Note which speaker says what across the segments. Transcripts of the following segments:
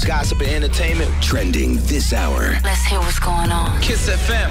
Speaker 1: gossip and entertainment trending this hour.
Speaker 2: Let's hear what's going on.
Speaker 1: Kiss FM.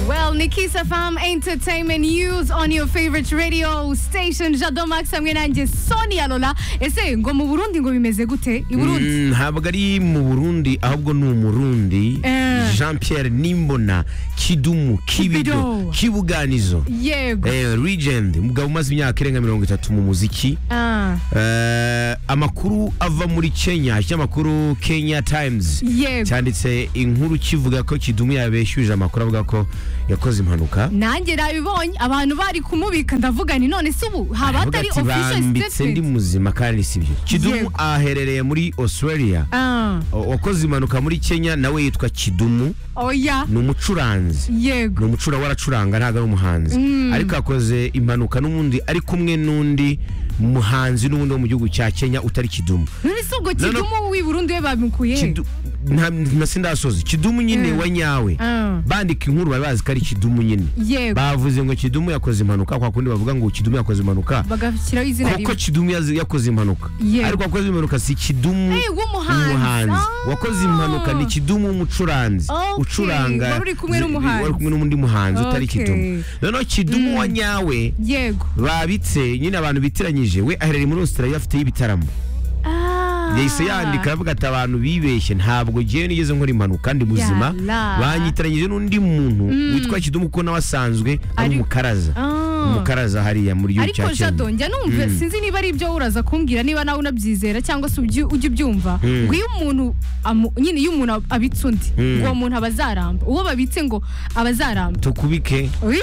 Speaker 3: Well, Nikisa Farm Entertainment News on your favorite radio station. Jado Max hamwe nanjye Sonia Lola. Ese ngo mu Burundi ngo bimeze gute? I Burundi.
Speaker 4: Mm, ntabwo ari mu burundi ahubwo ni umurundi
Speaker 3: Eh.
Speaker 4: jean pierre nimbona kidumu kibido
Speaker 3: Kibido.
Speaker 4: kibuganizo
Speaker 3: Yego.
Speaker 4: eh, legend umugabo umaze imyaka irenga mirongo itatu mu muziki
Speaker 3: Ah,
Speaker 4: Eh, amakuru ava muri kenya ikinyamakuru kenya times
Speaker 3: yego.
Speaker 4: cyanditse inkuru kivuga ko kidumu yabeshyuje amakuru avuga ko yakoze impanuka
Speaker 3: Nanjye nabibonye abantu bari kumubika ndavugana none se ubu haba
Speaker 4: Aravuga
Speaker 3: hatari
Speaker 4: ati,
Speaker 3: official
Speaker 4: bambitse ndi
Speaker 3: statement.
Speaker 4: muzima kandi sibyo kidumu
Speaker 3: Yego.
Speaker 4: aherereye muri australia
Speaker 3: Ah,
Speaker 4: O- wakoze impanuka muri kenya nawe yitwa kidumu
Speaker 3: oya.
Speaker 4: ni umucuranzi ni
Speaker 3: Yego.
Speaker 4: umucura waracuranga ntabwo ari umuhanzi ariko yakoze impanuka n'ubundi ari kumwe n'undi muhanzi n'ubundi wo mu gihugu cya kenya utari kidumu
Speaker 3: None se ubwo
Speaker 4: No, no.
Speaker 3: kidumu w'i Burundi we bamukuye?
Speaker 4: Kidu- nta- na sindasozi kidumu nyine
Speaker 3: Mm.
Speaker 4: wa nyawe
Speaker 3: Ah,
Speaker 4: bandika inkuru bari bazi ko ari kidumu nyine
Speaker 3: yego.
Speaker 4: bavuze ngo kidumu yakoze impanuka kwa kundi bavuga ngo kidumu yakoze impanuka
Speaker 3: Bagashyiraho izina
Speaker 4: kuko
Speaker 3: rimwe.
Speaker 4: kidumu yazi- yakoze impanuka
Speaker 3: Yego.
Speaker 4: ariko wakoze impanuka si kidumu
Speaker 3: Eh, w'umuhanzi.
Speaker 4: umuhanzi
Speaker 3: Ah.
Speaker 4: wakoze impanuka ni kidumu w'umucuranzi
Speaker 3: Okay,
Speaker 4: ucuranga
Speaker 3: wari uri kumwe n'umuhanzi.
Speaker 4: wari kumwe n'undi muhanzi utari
Speaker 3: Okay.
Speaker 4: kidumu noneho kidumu wa nyawe
Speaker 3: Yego.
Speaker 4: babitse nyine abantu bitiranyije we aherereye muri australia afiteyo ibitaramo
Speaker 3: Ah.
Speaker 4: yahise yandika aravuga ati abantu bibeshye ntabwo ngewe nigeze nkora impanuka kandi muzima
Speaker 3: Yala.
Speaker 4: banyitiranyije n'undi muntu witwa kidumu kuko nawe asanzwe ari
Speaker 3: Ari-
Speaker 4: umukaraza
Speaker 3: Ah.
Speaker 4: umukaraza hariya muri gihugu
Speaker 3: ariko
Speaker 4: cya kenya
Speaker 3: jado njya numva sinzi niba ari ibyo uraza kumbwira niba nawe unabyizera cyangwa se ubyi- ujya ubyumva ngo iyo umuntu amu- nyine iyo umuntu abitse undi ngo uwo muntu aba azaramba uwo babitse ngo aba azaramba
Speaker 4: tukubike
Speaker 3: Ui?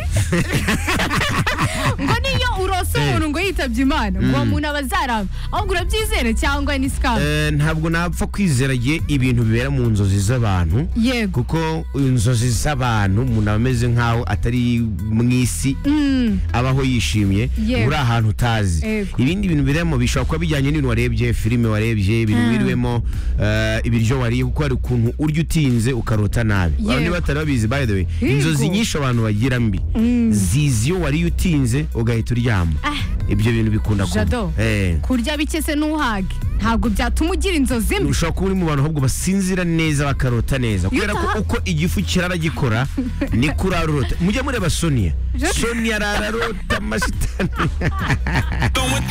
Speaker 3: ngo niyo urose umuntu ngo yitabye imana ngo uwo muntu aba azaramba ahubwo urabyizera cyangwa ni sikamu
Speaker 4: Eh, ntabwo napfa kwizera igihe ibintu bibera mu nzozi z'abantu
Speaker 3: yego
Speaker 4: kuko inzozi z'abantu umuntu aba ameze nk'aho atari mu isi
Speaker 3: Mm,
Speaker 4: abaho yishimye
Speaker 3: Yego.
Speaker 4: uri ahantu utazi
Speaker 3: Yego.
Speaker 4: ibindi bintu birimo bishobora kuba bijyanye n'ibintu warebye filime warebye ibintu
Speaker 3: Ah.
Speaker 4: biriwemo eh, ibiryo wariye kuko hari ukuntu urya utinze ukarota nabi
Speaker 3: Yego.
Speaker 4: abantu batari babizi by the way
Speaker 3: Yego.
Speaker 4: inzozi nyinshi abantu bagira mbi zizi iyo wariye utinze ugahita uryama
Speaker 3: Ah.
Speaker 4: ibyo bintu bikunda kuba
Speaker 3: Jado.
Speaker 4: Eh.
Speaker 3: kurya bike se ntuhage ntabwo byatuma ugira inzozi mbi
Speaker 4: ushobora kuba uri mu bantu ahubwo basinzira neza bakarota neza kubera ko
Speaker 3: Yota.
Speaker 4: uko igifu kirara gikora niko urarota mujye mureba soniya
Speaker 3: Je-
Speaker 4: soniya ararota amashitani
Speaker 5: Throwing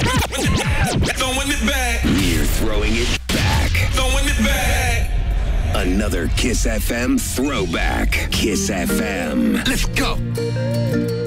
Speaker 5: throwing it back,
Speaker 1: We're throwing it back.
Speaker 5: throwing it back.
Speaker 1: Another Kiss FM throwback. Kiss FM. Let's go.